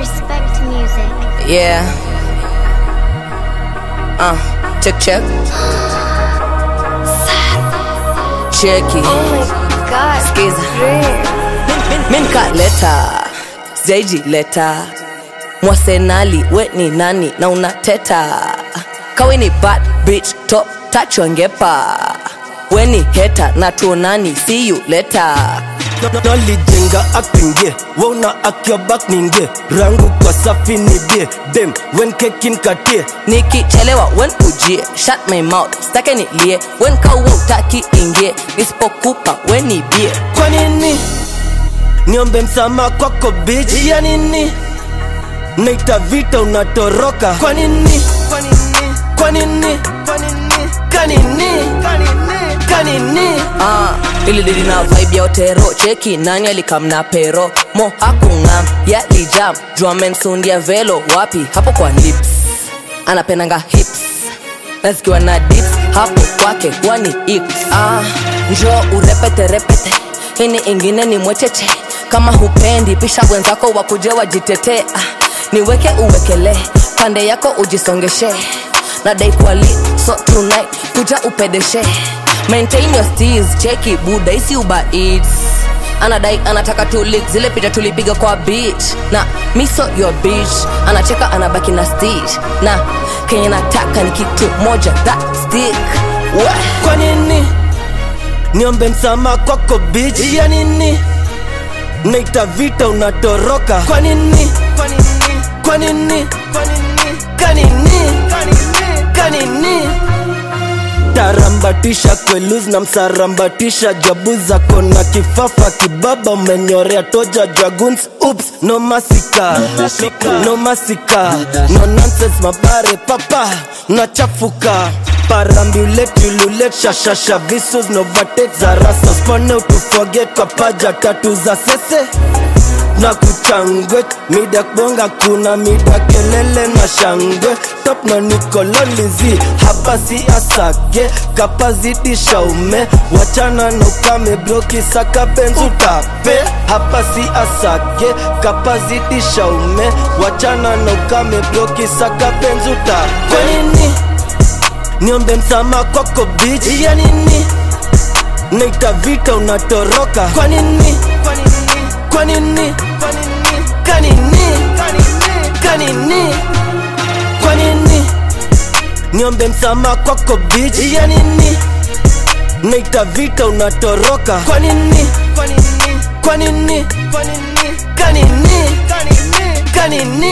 Respect music. Yeah. Uh, check check. Cheki. Oh my god. Skiza. Rare. Min ka leta. Zeji leta. Mwasenali we ni nani na unateta. Kawe ni bad bitch top touch wangepa. We ni heta na tuonani see you later. nalijenga akingie wauna akiobak ningie rangu kwa safi ni bie dem wen kekin katie nikichelewa wen ujie shut my mouth stake nilie wen kauwa utaki ingie nisipokupa wen nibie kwa nini niombe msama kwako bich ya nini naita vita unatoroka kwa nini kwa nini kwa nini kanini kanini ah, ililili na vibe ya otero cheki nani alikamna pero mo hakungam yalijam juamensundia velo wapi hapo kwa lips anapendanga hips na zikiwa na dips hapo kwake wani ips ah, njo urepete repete hini ingine ni mwecheche kama hupendi pisha wenzako wakuje wajitetee ah, niweke uwekele pande yako ujisongeshe nadai kwali so tonight kuja upedeshe maintain your steez cheki buda isi uba eats anadai anataka tulik zile picha tulipiga kwa beach na miso your beach anacheka anabaki na stitch na kenye nataka ni kitu moja that stick Wah. kwa nini niombe msama kwako bich ya nini naita vita unatoroka kwa nini kwa nini kwa nini kanini kanini tarambatisha kweluz na msarambatisha jabu zako na kifafa kibaba umenyorea toja draguns ups no masika no masika no nonsense mabare papa unachafuka parambuletululet shashasha visus novatek za rasa spone utufoget kwa paja tatu za sese na kuchangwe mida bonga kuna mida kelele na shangwe top na nikololizi hapa si asake kapazidisha ume wachana na ukame bloki saka benzu tape hapa si asake kapazidisha ume wachana na ukame bloki saka benzu tape kwa nini niombe msama kwako bich ya nini naita vita unatoroka kwa nini kwa nini kwa nini kanini kanini kwa nini niombe msama kwako bich ya nini naita vita unatoroka kwa nini kwa nini kwa nini kanini kanini